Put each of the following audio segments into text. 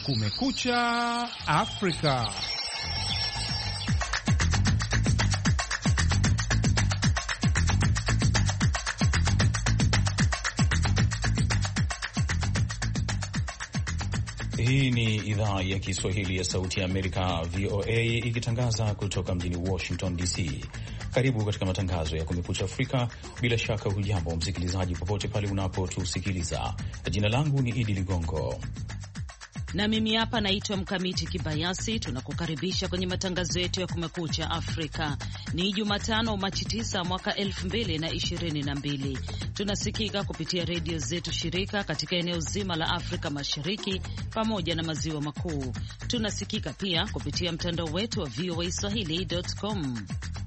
Kumekucha Afrika. Hii ni idhaa ya Kiswahili ya Sauti ya Amerika, VOA, ikitangaza kutoka mjini Washington DC. Karibu katika matangazo ya Kumekucha Afrika. Bila shaka, hujambo msikilizaji, popote pale unapotusikiliza. Jina langu ni Idi Ligongo na mimi hapa naitwa Mkamiti Kibayasi. Tunakukaribisha kwenye matangazo yetu ya Kumekucha Afrika. Ni Jumatano, Machi 9 mwaka 2022. Tunasikika kupitia redio zetu shirika katika eneo zima la Afrika Mashariki pamoja na maziwa makuu. Tunasikika pia kupitia mtandao wetu wa VOA swahili.com.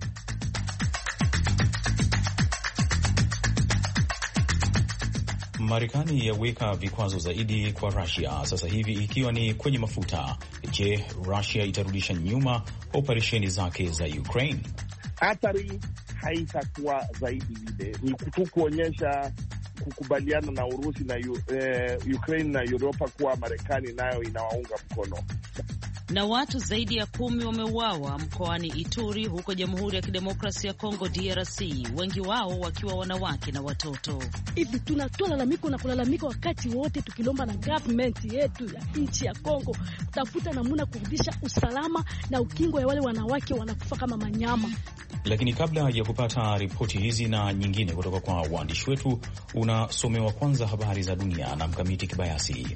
Marekani yaweka vikwazo zaidi kwa Rusia sasa hivi ikiwa ni kwenye mafuta. Je, Rusia itarudisha nyuma operesheni zake za Ukraine? Athari haitakuwa zaidi vile, ni tu kuonyesha kukubaliana na Urusi na eh, Ukraine na Uropa kuwa Marekani nayo inawaunga mkono na watu zaidi ya kumi wameuawa mkoani Ituri huko Jamhuri ya Kidemokrasia ya Kongo DRC, wengi wao wakiwa wanawake na watoto. Hivi tunatoa lalamiko na kulalamika wakati wote tukilomba na government yetu ya nchi ya Kongo tafuta namuna kurudisha usalama na ukingo ya wale wanawake wanakufa kama manyama. Lakini kabla ya kupata ripoti hizi na nyingine kutoka kwa waandishi wetu, unasomewa kwanza habari za dunia na Mkamiti Kibayasi.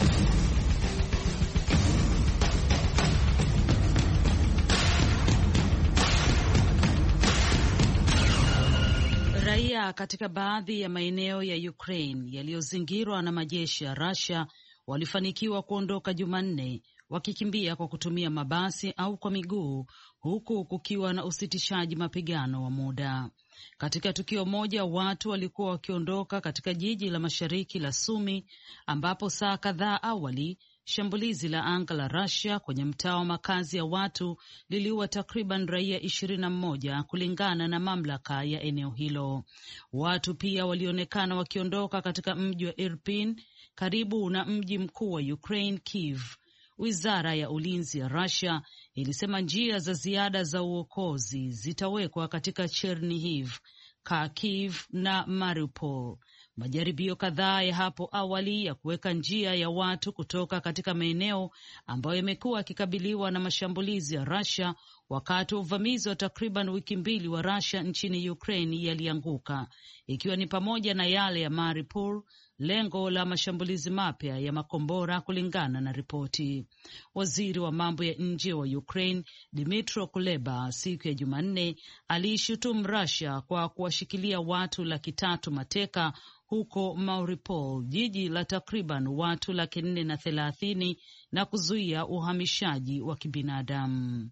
Raia katika baadhi ya maeneo ya Ukraine yaliyozingirwa na majeshi ya Russia walifanikiwa kuondoka Jumanne wakikimbia kwa kutumia mabasi au kwa miguu huku kukiwa na usitishaji mapigano wa muda. Katika tukio moja, watu walikuwa wakiondoka katika jiji la mashariki la Sumi ambapo saa kadhaa awali shambulizi la anga la Russia kwenye mtaa wa makazi ya watu liliua takriban raia ishirini na mmoja kulingana na mamlaka ya eneo hilo. Watu pia walionekana wakiondoka katika mji wa Irpin karibu na mji mkuu wa Ukraine, Kiev. Wizara ya ulinzi ya Russia ilisema njia za ziada za uokozi zitawekwa katika Chernihiv, Kharkiv na Mariupol. Majaribio kadhaa ya hapo awali ya kuweka njia ya watu kutoka katika maeneo ambayo yamekuwa yakikabiliwa na mashambulizi ya Russia wakati wa uvamizi wa takriban wiki mbili wa Russia nchini Ukraine yalianguka, ikiwa ni pamoja na yale ya Mariupol, lengo la mashambulizi mapya ya makombora, kulingana na ripoti. Waziri wa mambo ya nje wa Ukraine Dmytro Kuleba siku ya Jumanne aliishutumu Russia kwa kuwashikilia watu laki tatu mateka huko Mariupol, jiji la takriban watu laki nne na thelathini na kuzuia uhamishaji wa kibinadamu.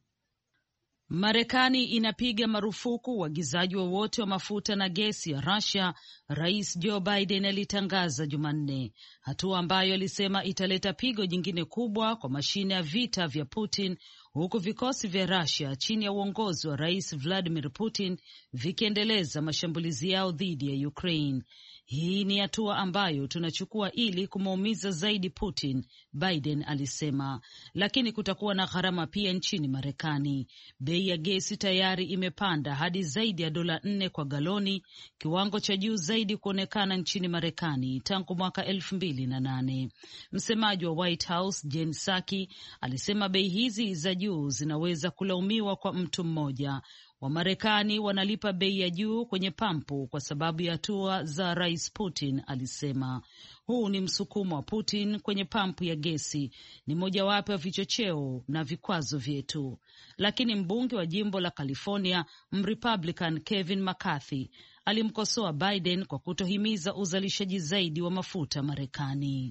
Marekani inapiga marufuku uagizaji wowote wa, wa mafuta na gesi ya Russia, Rais Joe Biden alitangaza Jumanne, hatua ambayo alisema italeta pigo jingine kubwa kwa mashine ya vita vya Putin, huku vikosi vya Russia chini ya uongozi wa Rais Vladimir Putin vikiendeleza mashambulizi yao dhidi ya Ukraine. Hii ni hatua ambayo tunachukua ili kumuumiza zaidi Putin, Biden alisema, lakini kutakuwa na gharama pia nchini Marekani. Bei ya gesi tayari imepanda hadi zaidi ya dola nne kwa galoni, kiwango cha juu zaidi kuonekana nchini Marekani tangu mwaka elfu mbili na nane. Msemaji wa White House Jen Psaki alisema bei hizi za juu zinaweza kulaumiwa kwa mtu mmoja Wamarekani wanalipa bei ya juu kwenye pampu kwa sababu ya hatua za Rais Putin, alisema. Huu ni msukumo wa Putin kwenye pampu ya gesi, ni mojawapo ya vichocheo na vikwazo vyetu. Lakini mbunge wa jimbo la California Mrepublican Kevin McCarthy alimkosoa Biden kwa kutohimiza uzalishaji zaidi wa mafuta Marekani.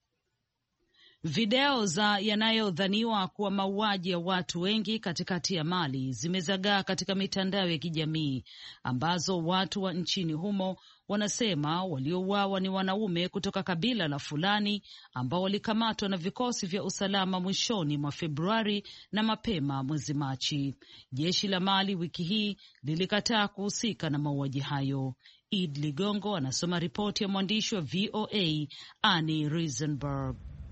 Video za yanayodhaniwa kuwa mauaji ya watu wengi katikati ya Mali zimezagaa katika mitandao ya kijamii ambazo watu wa nchini humo wanasema waliouawa ni wanaume kutoka kabila la Fulani ambao walikamatwa na vikosi vya usalama mwishoni mwa Februari na mapema mwezi Machi. Jeshi la Mali wiki hii lilikataa kuhusika na mauaji hayo. Id Ligongo anasoma ripoti ya mwandishi wa VOA Annie Risenberg.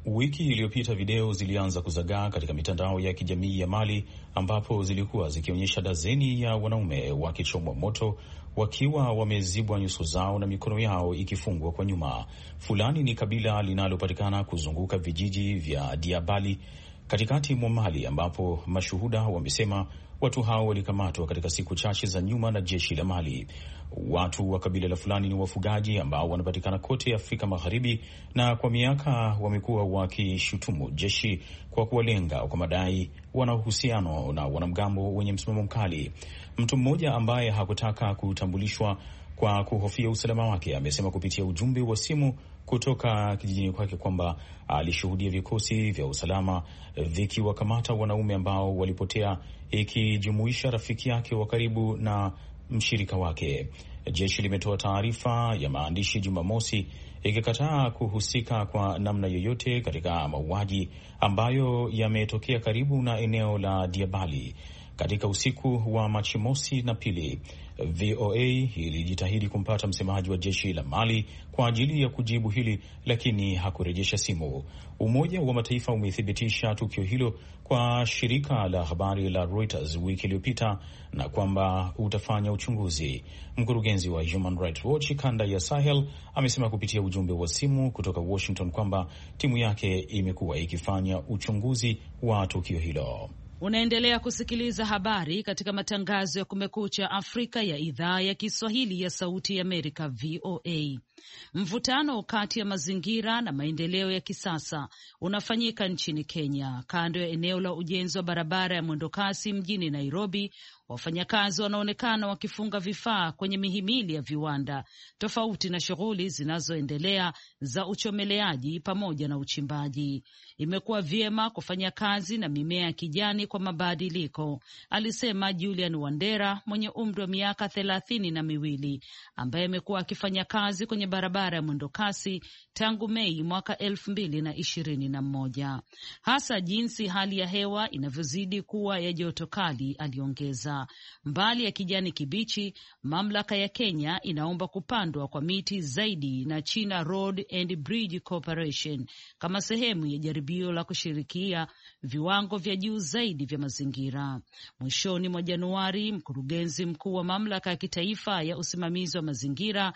Wiki iliyopita video zilianza kuzagaa katika mitandao ya kijamii ya Mali ambapo zilikuwa zikionyesha dazeni ya wanaume wakichomwa moto wakiwa wamezibwa nyuso zao na mikono yao ikifungwa kwa nyuma. Fulani ni kabila linalopatikana kuzunguka vijiji vya Diabali katikati mwa Mali, ambapo mashuhuda wamesema watu hao walikamatwa katika siku chache za nyuma na jeshi la Mali. Watu wa kabila la Fulani ni wafugaji ambao wanapatikana kote Afrika Magharibi, na kwa miaka wamekuwa wakishutumu jeshi kwa kuwalenga kwa madai wana uhusiano na wanamgambo wenye msimamo mkali. Mtu mmoja ambaye hakutaka kutambulishwa kwa kuhofia usalama wake amesema kupitia ujumbe wa simu kutoka kijijini kwake kwamba alishuhudia vikosi vya usalama vikiwakamata wanaume ambao walipotea, ikijumuisha rafiki yake wa karibu na mshirika wake. Jeshi limetoa taarifa ya maandishi Jumamosi ikikataa kuhusika kwa namna yoyote katika mauaji ambayo yametokea karibu na eneo la Diabali katika usiku wa Machi mosi na pili. VOA ilijitahidi kumpata msemaji wa jeshi la Mali kwa ajili ya kujibu hili, lakini hakurejesha simu. Umoja wa Mataifa umethibitisha tukio hilo kwa shirika la habari la Reuters wiki iliyopita na kwamba utafanya uchunguzi. Mkurugenzi wa Human Rights Watch kanda ya Sahel amesema kupitia ujumbe wa simu kutoka Washington kwamba timu yake imekuwa ikifanya uchunguzi wa tukio hilo. Unaendelea kusikiliza habari katika matangazo ya Kumekucha Afrika ya idhaa ya Kiswahili ya Sauti ya Amerika, VOA. Mvutano kati ya mazingira na maendeleo ya kisasa unafanyika nchini Kenya, kando ya eneo la ujenzi wa barabara ya mwendokasi mjini Nairobi. Wafanyakazi wanaonekana wakifunga vifaa kwenye mihimili ya viwanda tofauti na shughuli zinazoendelea za uchomeleaji pamoja na uchimbaji. Imekuwa vyema kufanya kazi na mimea ya kijani kwa mabadiliko, alisema Julian Wandera mwenye umri wa miaka thelathini na miwili ambaye amekuwa akifanya kazi kwenye barabara ya mwendokasi tangu Mei mwaka elfu mbili na ishirini na moja, hasa jinsi hali ya hewa inavyozidi kuwa ya joto kali, aliongeza. Mbali ya kijani kibichi, mamlaka ya Kenya inaomba kupandwa kwa miti zaidi na China Road and Bridge Corporation kama sehemu ya jaribio la kushirikia viwango vya juu zaidi vya mazingira. Mwishoni mwa Januari, mkurugenzi mkuu wa mamlaka ya kitaifa ya usimamizi wa mazingira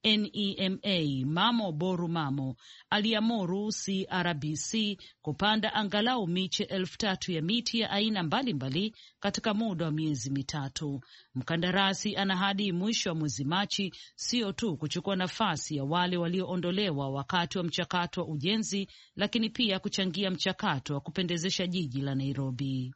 NEMA Mamo Boru Mamo aliamuru CRBC kupanda angalau miche elfu tatu ya miti ya aina mbalimbali mbali katika muda wa miezi mitatu. Mkandarasi ana hadi mwisho wa mwezi Machi sio tu kuchukua nafasi ya wale walioondolewa wakati wa mchakato wa ujenzi, lakini pia kuchangia mchakato wa kupendezesha jiji la Nairobi.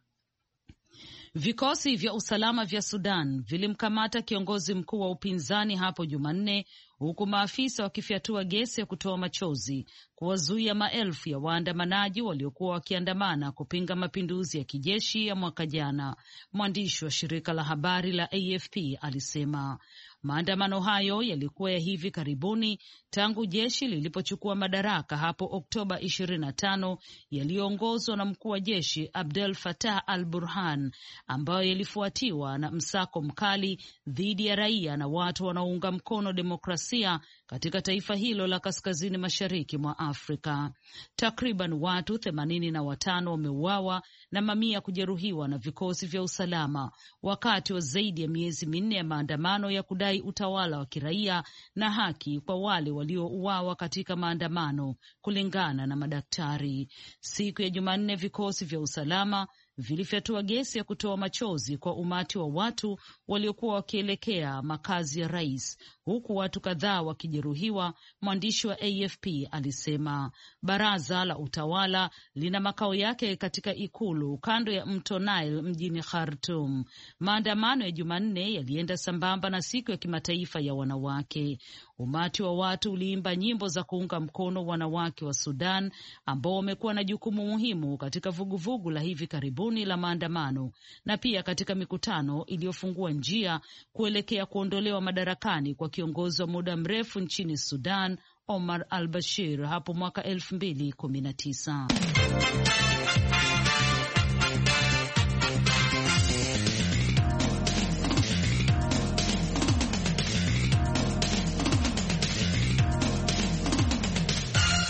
Vikosi vya usalama vya Sudan vilimkamata kiongozi mkuu wa upinzani hapo Jumanne, huku maafisa wakifyatua gesi ya kutoa machozi kuwazuia maelfu ya waandamanaji waliokuwa wakiandamana kupinga mapinduzi ya kijeshi ya mwaka jana. Mwandishi wa shirika la habari la AFP alisema maandamano hayo yalikuwa ya hivi karibuni tangu jeshi lilipochukua madaraka hapo Oktoba 25 yaliyoongozwa na mkuu wa jeshi Abdel Fattah al Burhan, ambayo yalifuatiwa na msako mkali dhidi ya raia na watu wanaounga mkono demokrasia katika taifa hilo la kaskazini mashariki mwa Afrika. Takriban watu themanini na watano wameuawa na mamia kujeruhiwa na vikosi vya usalama wakati wa zaidi ya miezi minne ya maandamano ya kudai utawala wa kiraia na haki kwa wale waliouawa katika maandamano, kulingana na madaktari. Siku ya Jumanne, vikosi vya usalama vilifyatua gesi ya kutoa machozi kwa umati wa watu waliokuwa wakielekea makazi ya rais, huku watu kadhaa wakijeruhiwa. Mwandishi wa AFP alisema baraza la utawala lina makao yake katika ikulu kando ya mto Nile mjini Khartum. Maandamano ya Jumanne yalienda sambamba na siku ya kimataifa ya wanawake. Umati wa watu uliimba nyimbo za kuunga mkono wanawake wa Sudan ambao wamekuwa na jukumu muhimu katika vuguvugu la hivi karibuni la maandamano na pia katika mikutano iliyofungua njia kuelekea kuondolewa madarakani kwa kiongozi wa muda mrefu nchini Sudan Omar al Bashir hapo mwaka elfu mbili kumi na tisa.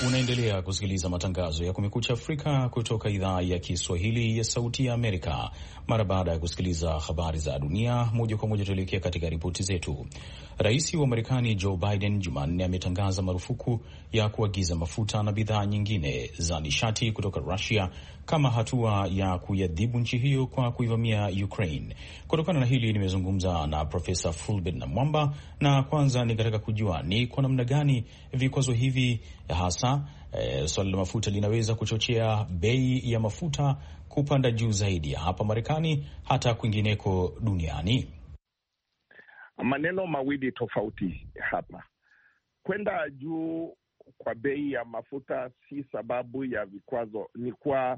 Unaendelea kusikiliza matangazo ya Kumekucha Afrika kutoka idhaa ya Kiswahili ya Sauti ya Amerika. Mara baada ya kusikiliza habari za dunia moja kwa moja, tuelekea katika ripoti zetu. Rais wa Marekani Joe Biden Jumanne ametangaza marufuku ya kuagiza mafuta na bidhaa nyingine za nishati kutoka Rusia kama hatua ya kuiadhibu nchi hiyo kwa kuivamia Ukraine. Kutokana na hili, nimezungumza na Profesa Fulbert Namwamba, na kwanza nikataka kujua ni kwa namna gani vikwazo hivi hasa e, swala la mafuta linaweza kuchochea bei ya mafuta kupanda juu zaidi hapa Marekani hata kwingineko duniani. Maneno mawili tofauti hapa. Kwenda juu kwa bei ya mafuta si sababu ya vikwazo, ni kwa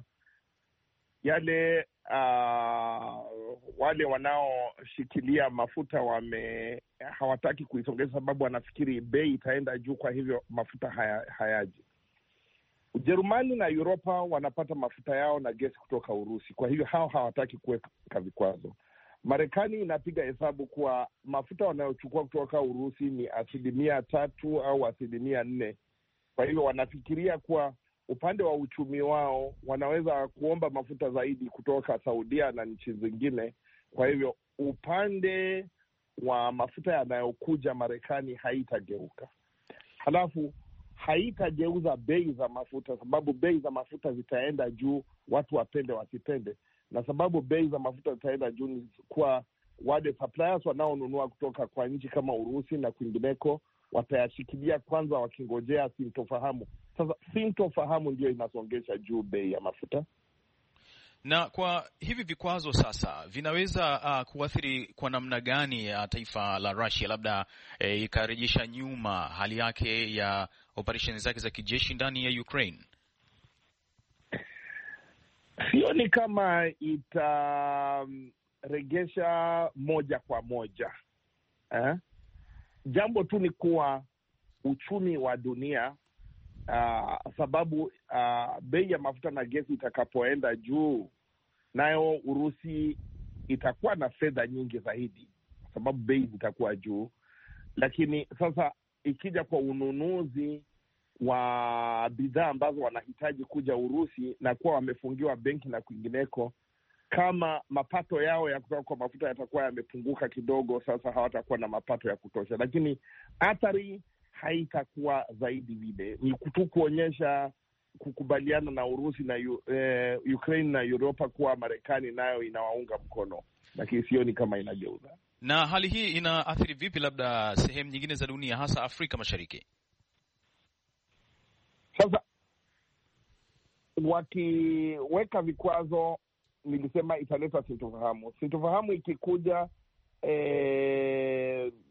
yale uh, wale wanaoshikilia mafuta wame hawataki kuisongeza, sababu wanafikiri bei itaenda juu, kwa hivyo mafuta haya, hayaji. Ujerumani na Uropa wanapata mafuta yao na gesi kutoka Urusi, kwa hivyo hao hawataki kuweka vikwazo. Marekani inapiga hesabu kuwa mafuta wanayochukua kutoka Urusi ni asilimia tatu au asilimia nne. Kwa hivyo wanafikiria kuwa upande wa uchumi wao wanaweza kuomba mafuta zaidi kutoka Saudia na nchi zingine. Kwa hivyo upande wa mafuta yanayokuja Marekani haitageuka, halafu haitageuza bei za mafuta, sababu bei za mafuta zitaenda juu, watu wapende wasipende na sababu bei za mafuta zitaenda juu ni kwa wale suppliers wanaonunua kutoka kwa nchi kama Urusi na kwingineko, watayashikilia kwanza, wakingojea sintofahamu. Sasa sintofahamu ndio inasongesha juu bei ya mafuta. Na kwa hivi vikwazo sasa vinaweza uh, kuathiri kwa namna gani ya taifa la Russia, labda eh, ikarejesha nyuma hali yake ya operesheni zake za kijeshi ndani ya Ukraine? Sioni kama itaregesha moja kwa moja eh? Jambo tu ni kuwa uchumi wa dunia uh, sababu uh, bei ya mafuta na gesi itakapoenda juu, nayo Urusi itakuwa na fedha nyingi zaidi, kwa sababu bei zitakuwa juu. Lakini sasa ikija kwa ununuzi wa bidhaa ambazo wanahitaji kuja Urusi na kuwa wamefungiwa benki na kwingineko, kama mapato yao ya kutoka kwa mafuta yatakuwa yamepunguka kidogo, sasa hawatakuwa na mapato ya kutosha, lakini athari haitakuwa zaidi vile. Ni tu kuonyesha kukubaliana na Urusi na eh, Ukraine na Uropa kuwa Marekani nayo inawaunga mkono, lakini sioni kama inageuza. Na hali hii inaathiri vipi labda sehemu nyingine za dunia, hasa Afrika Mashariki? Sasa wakiweka vikwazo, nilisema italeta sintofahamu. Sintofahamu ikikuja eh,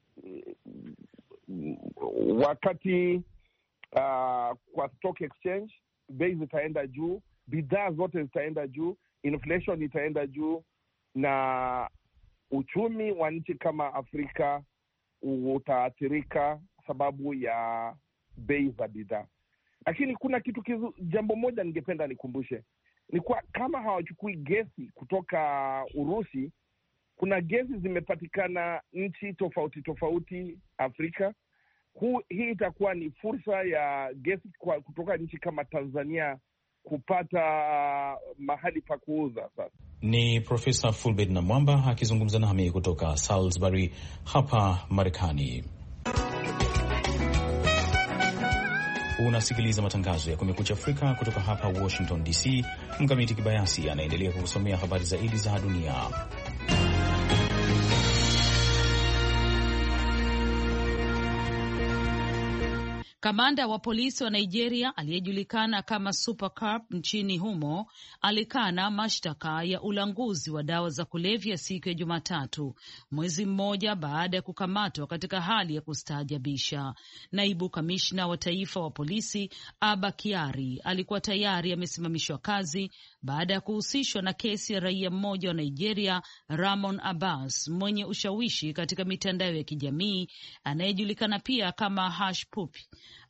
wakati uh, kwa stock exchange bei zitaenda juu, bidhaa zote zitaenda juu, inflation itaenda juu, na uchumi wa nchi kama Afrika utaathirika sababu ya bei za bidhaa. Lakini kuna kitu kizu, jambo moja ningependa nikumbushe ni kwa kama hawachukui gesi kutoka Urusi, kuna gesi zimepatikana nchi tofauti tofauti Afrika. Hu, hii itakuwa ni fursa ya gesi kwa kutoka nchi kama Tanzania kupata mahali pa kuuza. Sasa ni Profesa Fulbert Namwamba akizungumza nami kutoka Salisbury hapa Marekani. Unasikiliza matangazo ya Kumekucha Afrika kutoka hapa Washington DC. Mkamiti Kibayasi anaendelea kukusomea habari zaidi za dunia. Kamanda wa polisi wa Nigeria aliyejulikana kama Super Cop nchini humo alikana mashtaka ya ulanguzi wa dawa za kulevya siku ya Jumatatu, mwezi mmoja baada ya kukamatwa katika hali ya kustaajabisha. Naibu kamishna wa taifa wa polisi Aba Kiari alikuwa tayari amesimamishwa kazi baada ya kuhusishwa na kesi ya raia mmoja wa Nigeria, Ramon Abbas, mwenye ushawishi katika mitandao ya kijamii anayejulikana pia kama Hush Puppy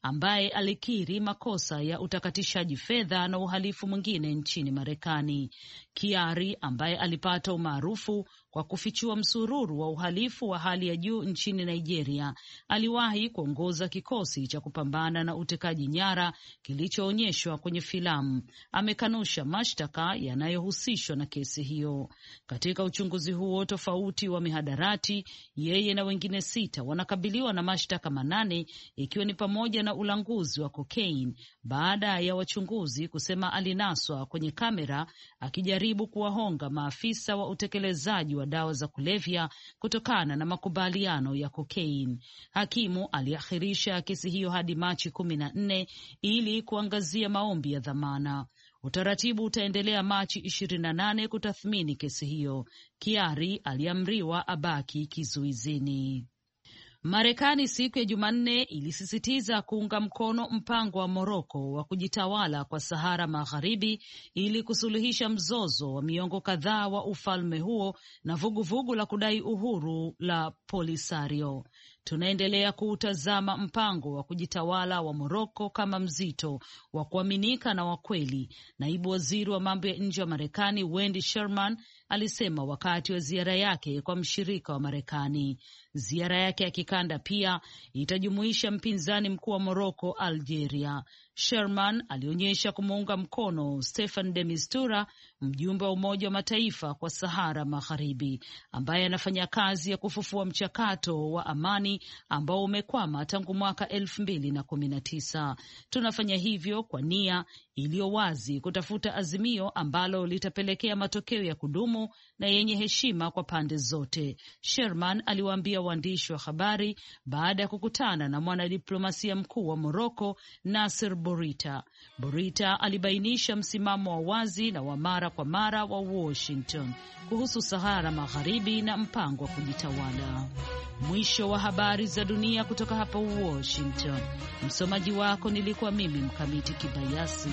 ambaye alikiri makosa ya utakatishaji fedha na uhalifu mwingine nchini Marekani. Kiari ambaye alipata umaarufu kwa kufichua msururu wa uhalifu wa hali ya juu nchini Nigeria, aliwahi kuongoza kikosi cha kupambana na utekaji nyara kilichoonyeshwa kwenye filamu. Amekanusha mashtaka yanayohusishwa na kesi hiyo. Katika uchunguzi huo tofauti wa mihadarati, yeye na wengine sita wanakabiliwa na mashtaka manane, ikiwa ni pamoja na ulanguzi wa kokaini, baada ya wachunguzi kusema alinaswa kwenye kamera akijaribu kuwahonga maafisa wa utekelezaji wa dawa za kulevya kutokana na makubaliano ya kokaini. Hakimu aliahirisha kesi hiyo hadi Machi kumi na nne ili kuangazia maombi ya dhamana. Utaratibu utaendelea Machi ishirini na nane kutathmini kesi hiyo. Kiari aliamriwa abaki kizuizini. Marekani siku ya Jumanne ilisisitiza kuunga mkono mpango wa Moroko wa kujitawala kwa Sahara Magharibi ili kusuluhisha mzozo wa miongo kadhaa wa ufalme huo na vuguvugu vugu la kudai uhuru la Polisario. Tunaendelea kuutazama mpango wa kujitawala wa Moroko kama mzito wa kuaminika na wa kweli, naibu waziri wa mambo ya nje wa Marekani Wendy Sherman alisema wakati wa ziara yake kwa mshirika wa Marekani. Ziara yake ya kikanda pia itajumuisha mpinzani mkuu wa Moroko, Algeria. Sherman alionyesha kumuunga mkono Stefan de Mistura, mjumbe wa Umoja wa Mataifa kwa Sahara Magharibi, ambaye anafanya kazi ya kufufua mchakato wa amani ambao umekwama tangu mwaka elfu mbili na kumi na tisa. Tunafanya hivyo kwa nia iliyo wazi kutafuta azimio ambalo litapelekea matokeo ya kudumu na yenye heshima kwa pande zote, Sherman aliwaambia waandishi wa habari baada ya kukutana na mwanadiplomasia mkuu wa Moroko Nasser Bourita. Bourita alibainisha msimamo wa wazi na wa mara kwa mara wa Washington kuhusu Sahara Magharibi na mpango wa kujitawala. Mwisho wa habari za dunia kutoka hapa Washington. Msomaji wako nilikuwa mimi Mkamiti Kibayasi.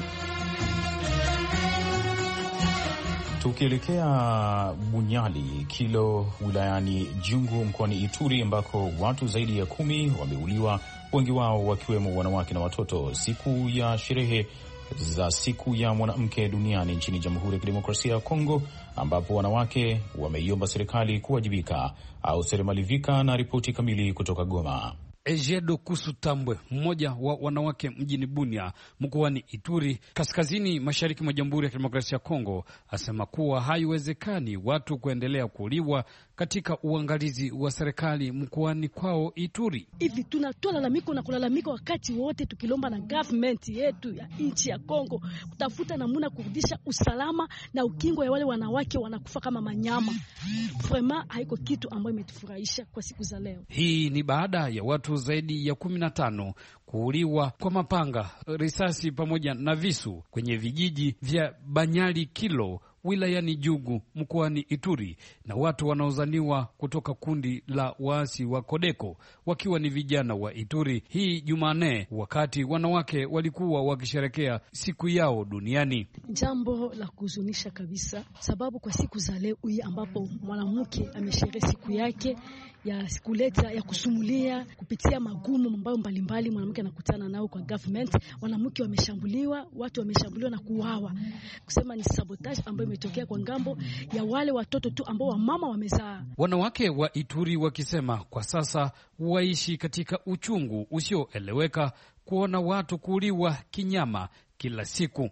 Tukielekea Bunyali Kilo wilayani Jungu mkoani Ituri ambako watu zaidi ya kumi wameuliwa, wengi wao wakiwemo wanawake na watoto, siku ya sherehe za siku ya mwanamke duniani nchini Jamhuri ya Kidemokrasia ya Kongo, ambapo wanawake wameiomba serikali kuwajibika. au Seremalivika na ripoti kamili kutoka Goma. Ejedo Kusu Tambwe, mmoja wa wanawake mjini Bunia mkoani Ituri, kaskazini mashariki mwa Jamhuri ya Kidemokrasia ya Kongo, asema kuwa haiwezekani watu kuendelea kuuliwa katika uangalizi wa serikali mkoani kwao Ituri. Hivi tunatoa lalamiko na kulalamika wakati wote, tukilomba na government yetu ya nchi ya Kongo kutafuta namuna kurudisha usalama na ukingo ya wale wanawake wanakufa kama manyama. Vraiment haiko kitu ambayo imetufurahisha kwa siku za leo. Hii ni baada ya watu zaidi ya kumi na tano kuuliwa kwa mapanga, risasi pamoja na visu kwenye vijiji vya Banyali Kilo wilayani Jugu mkoani Ituri na watu wanaozaniwa kutoka kundi la waasi wa Kodeko wakiwa ni vijana wa Ituri. Hii Jumanne, wakati wanawake walikuwa wakisherekea siku yao duniani. Jambo la kuhuzunisha kabisa, sababu kwa siku za leo hii ambapo mwanamke amesherehe siku yake ya kuleta ya kusumulia kupitia magumu ambayo mbalimbali mwanamke anakutana nao kwa government, wanawake wameshambuliwa, watu wameshambuliwa na kuuawa, kusema ni sabotage ambayo imetokea kwa ngambo ya wale watoto tu ambao wamama wamezaa. Wanawake wa Ituri wakisema kwa sasa waishi katika uchungu usioeleweka kuona watu kuuliwa kinyama kila siku.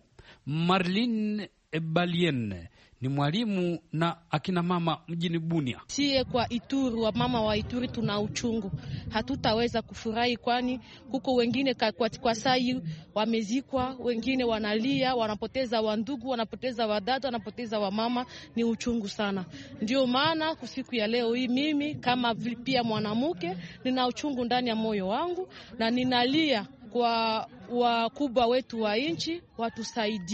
Marlin Ebalien ni mwalimu na akina mama mjini Bunia. Sie kwa Ituri, wa mama wa Ituri tuna uchungu, hatutaweza kufurahi, kwani huko wengine kwa, kwa sai wamezikwa, wengine wanalia, wanapoteza wandugu, wanapoteza wadada, wanapoteza wamama. Ni uchungu sana. Ndio maana kwa siku ya leo hii mimi kama pia mwanamke nina uchungu ndani ya moyo wangu na ninalia kwa wakubwa wetu wa nchi watusaidie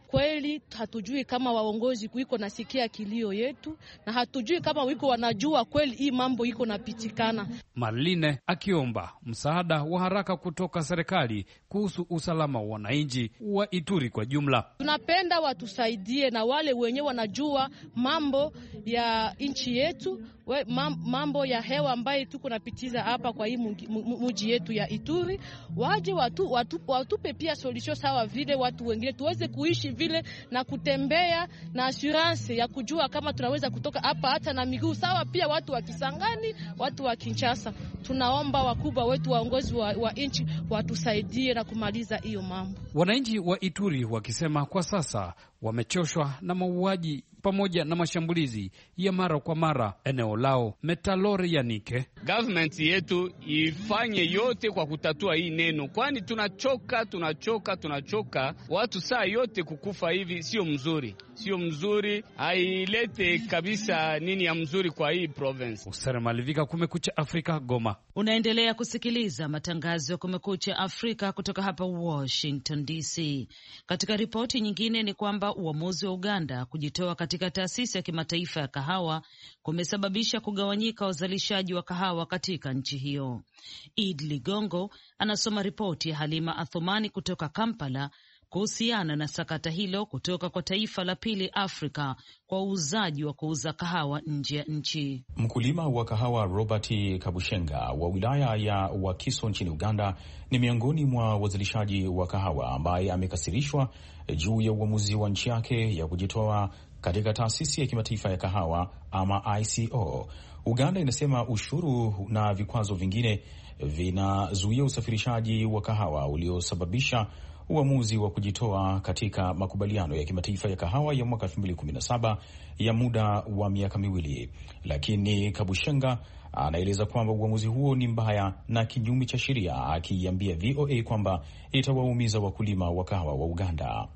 Kweli hatujui kama waongozi wiko nasikia kilio yetu, na hatujui kama wiko wanajua kweli hii mambo iko napitikana. Marline akiomba msaada wa haraka kutoka serikali kuhusu usalama wa wananchi wa Ituri kwa jumla. Tunapenda watusaidie na wale wenyewe wanajua mambo ya nchi yetu we, mambo ya hewa ambaye tuko napitiza hapa kwa hii muji yetu ya Ituri, waje watu, watu, watupe pia solution sawa vile watu wengine tuweze kuishi vile na kutembea na assurance ya kujua kama tunaweza kutoka hapa hata na miguu sawa. Pia watu wa Kisangani, watu wa Kinshasa, tunaomba wakubwa wetu waongozi wa, wa nchi watusaidie na kumaliza hiyo mambo. Wananchi wa Ituri wakisema kwa sasa wamechoshwa na mauaji pamoja na mashambulizi ya mara kwa mara eneo lao. Metalori Yanike, government yetu ifanye yote kwa kutatua hii neno, kwani tunachoka, tunachoka, tunachoka. Watu saa yote kukufa hivi sio mzuri, sio mzuri, hailete kabisa nini ya mzuri kwa hii province. Usere Malivika, Kumekucha Afrika, Goma. Unaendelea kusikiliza matangazo ya Kumekucha Afrika kutoka hapa Washington DC. Katika ripoti nyingine ni kwamba uamuzi wa Uganda kujitoa katika taasisi ya kimataifa ya kahawa kumesababisha kugawanyika wazalishaji wa kahawa katika nchi hiyo. Id Ligongo anasoma ripoti ya Halima Athumani kutoka Kampala kuhusiana na sakata hilo kutoka kwa taifa la pili Afrika kwa uuzaji wa kuuza kahawa nje ya nchi. Mkulima wa kahawa Robert Kabushenga wa wilaya ya Wakiso nchini Uganda ni miongoni mwa wazalishaji wa kahawa ambaye amekasirishwa juu ya uamuzi wa nchi yake ya kujitoa katika taasisi ya kimataifa ya kahawa ama ICO. Uganda inasema ushuru na vikwazo vingine vinazuia usafirishaji wa kahawa uliosababisha uamuzi wa kujitoa katika makubaliano ya kimataifa ya kahawa ya mwaka 2017 ya muda wa miaka miwili, lakini Kabushenga anaeleza kwamba uamuzi huo ni mbaya na kinyume cha sheria, akiiambia VOA kwamba itawaumiza wakulima wa kahawa wa Uganda.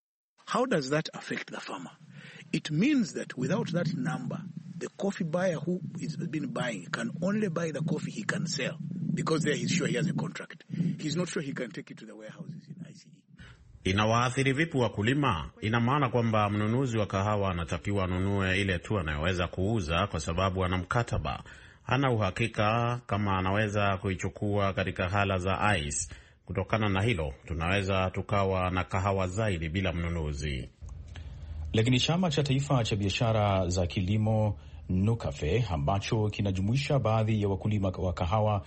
How does that affect the farmer? It means that without that number the coffee buyer who has been buying can only buy the coffee he can sell because there he's sure he has a contract. He's not sure he can take it to the warehouses in ICE. Inawaathiri vipi wakulima? Ina maana kwamba mnunuzi wa kahawa anatakiwa anunue ile tu anayoweza kuuza kwa sababu ana mkataba. Hana uhakika kama anaweza kuichukua katika hala za ICE. Kutokana na hilo, tunaweza tukawa na kahawa zaidi bila mnunuzi. Lakini chama cha taifa cha biashara za kilimo Nukafe ambacho kinajumuisha baadhi ya wakulima wa kahawa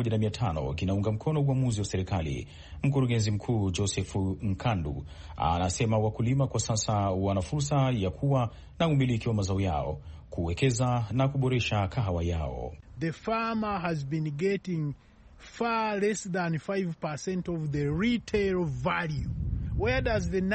1500 kinaunga mkono uamuzi wa serikali. Mkurugenzi mkuu Joseph Nkandu anasema wakulima kwa sasa wana fursa ya kuwa na umiliki wa mazao yao, kuwekeza na kuboresha kahawa yao. The farmer has been getting far less than 5% of the retail value. Where does the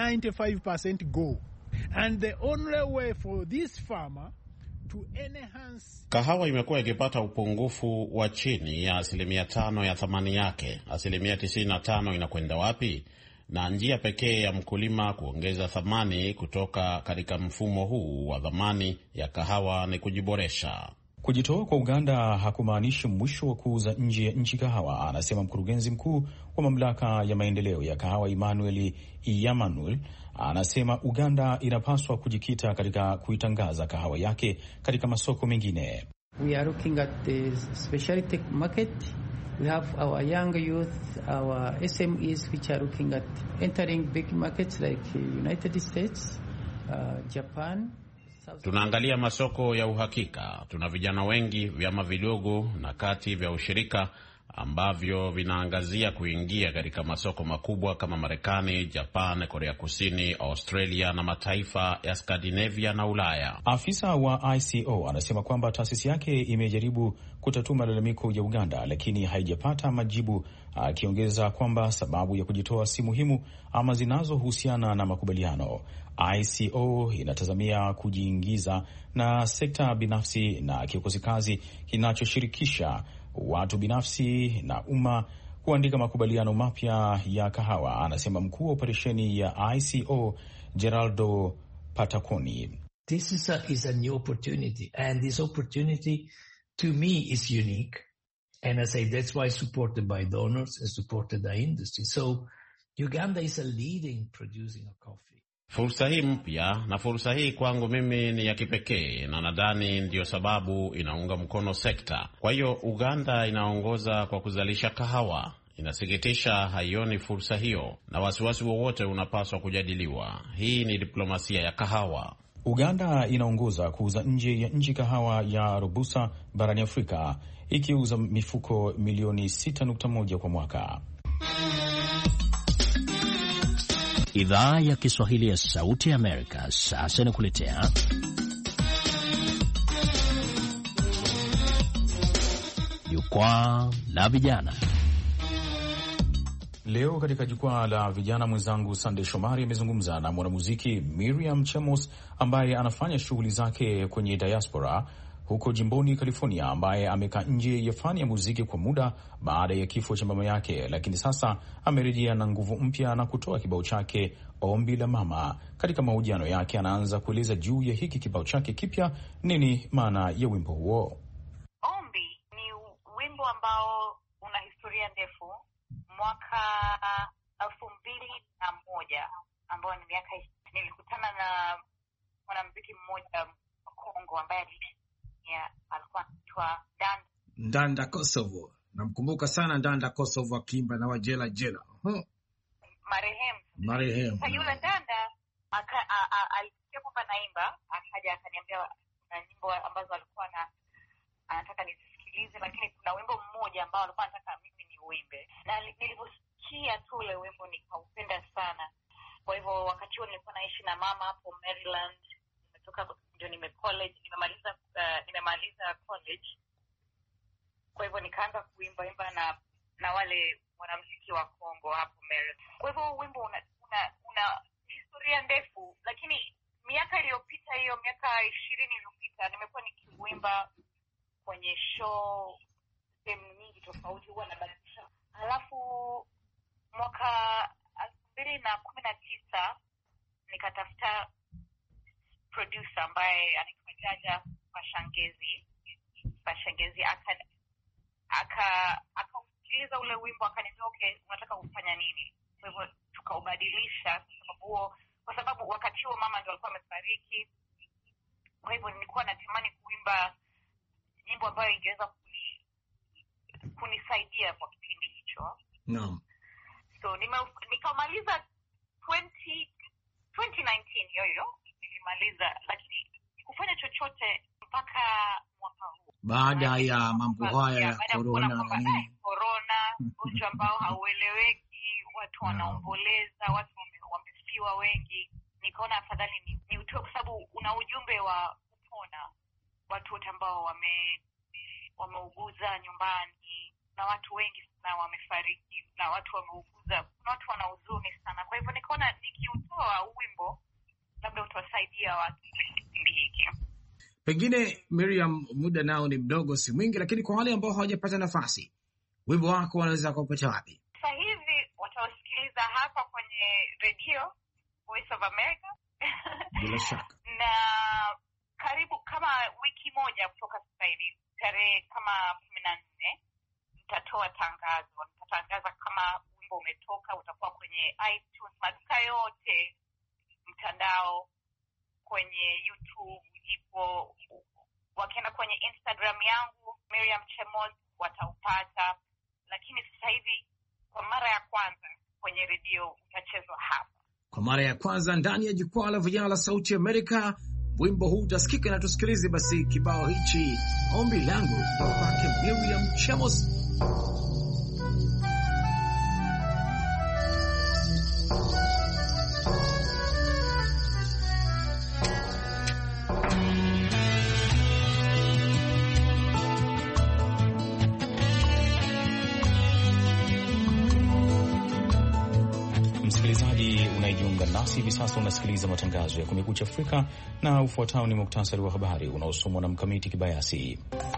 95% go? And the only way for this farmer to enhance... Kahawa imekuwa ikipata upungufu wa chini ya asilimia tano ya thamani yake. Asilimia tisini na tano inakwenda wapi? Na njia pekee ya mkulima kuongeza thamani kutoka katika mfumo huu wa dhamani ya kahawa ni kujiboresha. Kujitoa kwa Uganda hakumaanishi mwisho wa kuuza nje ya nchi kahawa, anasema mkurugenzi mkuu wa mamlaka ya maendeleo ya kahawa Emmanuel Iyamanul. Anasema Uganda inapaswa kujikita katika kuitangaza kahawa yake katika masoko mengine. We are looking at the specialty market. We have our young youth, our SMEs which are looking at entering big markets like United States, uh, Japan. Tunaangalia masoko ya uhakika. Tuna vijana wengi, vyama vidogo na kati vya ushirika ambavyo vinaangazia kuingia katika masoko makubwa kama Marekani, Japan, Korea Kusini, Australia na mataifa ya Skandinavia na Ulaya. Afisa wa ICO anasema kwamba taasisi yake imejaribu kutatua malalamiko ya Uganda lakini haijapata majibu, akiongeza kwamba sababu ya kujitoa si muhimu ama zinazohusiana na makubaliano. ICO inatazamia kujiingiza na sekta binafsi na kikosi kazi kinachoshirikisha watu binafsi na umma kuandika makubaliano mapya ya kahawa, anasema mkuu wa operesheni ya ICO Geraldo Pataconi. This is a, is a new opportunity and this opportunity to me is unique and I say that's why supported by donors and supported by industry. So Uganda is a leading producing of coffee. Fursa hii mpya na fursa hii kwangu mimi ni ya kipekee, na nadhani ndiyo sababu inaunga mkono sekta. Kwa hiyo Uganda inaongoza kwa kuzalisha kahawa. Inasikitisha haioni fursa hiyo, na wasiwasi wowote unapaswa kujadiliwa. Hii ni diplomasia ya kahawa. Uganda inaongoza kuuza nje ya nchi kahawa ya Robusta barani Afrika, ikiuza mifuko milioni 6.1 kwa mwaka. Idhaa ya Kiswahili ya Sauti ya Amerika sasa inakuletea jukwaa la vijana. Leo katika jukwaa la vijana, mwenzangu Sandey Shomari amezungumza na mwanamuziki Miriam Chemos ambaye anafanya shughuli zake kwenye diaspora huko jimboni California, ambaye amekaa nje ya fani ya muziki kwa muda baada ya kifo cha mama yake, lakini sasa amerejea na nguvu mpya na kutoa kibao chake Ombi la Mama. Katika mahojiano yake, anaanza kueleza juu ya hiki kibao chake kipya, nini maana ya wimbo huo. Ombi ni wimbo ambao una historia ndefu. Mwaka elfu mbili na moja ambao ni miaka nilikutana na mwanamuziki mmoja wa Kongo ambaye alikuwa anaitwa Ndanda Ndanda Kosovo. Namkumbuka sana Ndanda Kosovo akiimba na Wajela Jela huh. marehemu Marehemu. Sasa yule Ndanda alisikia kwamba naimba, akaja akaniambia na nyimbo ambazo alikuwa na anataka nizisikilize, lakini kuna wimbo mmoja ambao alikuwa anataka mimi ni uimbe, na nilivyosikia tu ule wimbo nikaupenda sana. Kwa hivyo wakati huo nilikuwa naishi na mama hapo Maryland, nimetoka ndio nime college nimemaliza uh, nimemaliza college. Kwa hivyo nikaanza kuimba imba na na wale wanamuziki wa Kongo hapo Maryland. Kwa hivyo wimbo una, una, una historia ndefu, lakini miaka iliyopita hiyo miaka ishirini iliyopita nimekuwa nikiuimba kwenye show sehemu nyingi tofauti, huwa nabadilisha. Halafu mwaka elfu mbili na kumi na tisa nikatafuta producer ambaye anaitwa Jaja Pashangezi. Pashangezi aka aka akausikiliza ule wimbo akaniambia, okay, unataka kufanya nini? Kwa hivyo tukaubadilisha, kwa sababu huo, kwa sababu wakati huo mama ndio alikuwa amefariki. Kwa hivyo nilikuwa natamani kuimba nyimbo ambayo ingeweza kuni, kunisaidia kwa kipindi hicho. Naam. So nikamaliza 20 2019 hiyo hiyo nilimaliza, lakini sikufanya chochote mpaka mwaka huu, baada ya mambo haya ya korona na nini, korona, ugonjwa ambao haueleweki, watu wanaomboleza, watu wamefiwa wengi. Nikaona afadhali ni, ni utoe, kwa sababu una ujumbe wa kupona watu wote ambao wame wameuguza nyumbani na watu wengi sana wamefariki na watu wameuguza, kuna watu wana huzuni sana. Kwa hivyo nikaona nikiutoa wimbo labda utawasaidia watu kwenye kipindi hiki. Pengine Miriam, muda nao ni mdogo, si mwingi, lakini kwa wale ambao hawajapata nafasi, wimbo wako wanaweza kupata wapi? Sasa hivi wataosikiliza hapa kwenye redio Voice of America bila shaka na karibu kama wiki moja kutoka sasa hivi, tarehe kama kumi na nne nitatoa tangazo. Nitatangaza kama wimbo umetoka, utakuwa kwenye iTunes, maduka yote, mtandao, kwenye YouTube ipo. Wakienda kwenye Instagram yangu Miriam Chemos wataupata, lakini sasa hivi kwa mara ya kwanza kwenye redio utachezwa hapa kwa mara ya kwanza ndani ya jukwaa la vijana la Sauti ya Amerika. Wimbo huu utasikika na tusikilize basi kibao hichi, ombi langu kutoka kwake Miriam Chemos. Msikilizaji unayejiunga nasi hivi sasa, unasikiliza matangazo ya Kumekucha Afrika na ufuatao ni muktasari wa habari unaosomwa na Mkamiti Kibayasi.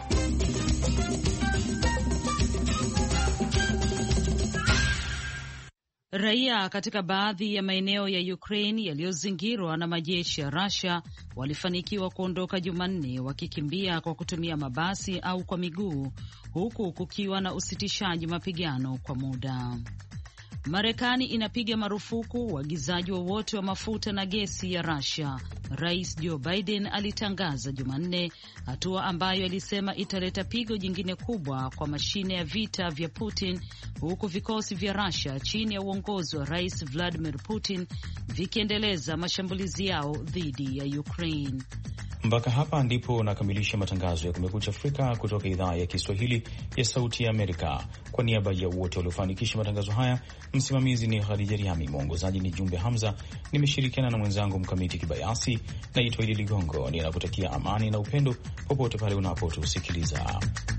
Raia katika baadhi ya maeneo ya Ukraine yaliyozingirwa na majeshi ya Russia walifanikiwa kuondoka Jumanne wakikimbia kwa kutumia mabasi au kwa miguu huku kukiwa na usitishaji mapigano kwa muda. Marekani inapiga marufuku uagizaji wowote wa, wa mafuta na gesi ya Russia, Rais Joe Biden alitangaza Jumanne, hatua ambayo alisema italeta pigo jingine kubwa kwa mashine ya vita vya Putin, huku vikosi vya Russia chini ya uongozi wa Rais Vladimir Putin vikiendeleza mashambulizi yao dhidi ya Ukraine. Mpaka hapa ndipo nakamilisha matangazo ya Kumekucha Afrika kutoka idhaa ya Kiswahili ya Sauti ya Amerika. Kwa niaba ya wote waliofanikisha matangazo haya, msimamizi ni Khadija Riami, mwongozaji ni Jumbe Hamza, nimeshirikiana na mwenzangu Mkamiti Kibayasi. Naitwa Idi Ligongo, ninakutakia amani na upendo popote pale unapotusikiliza.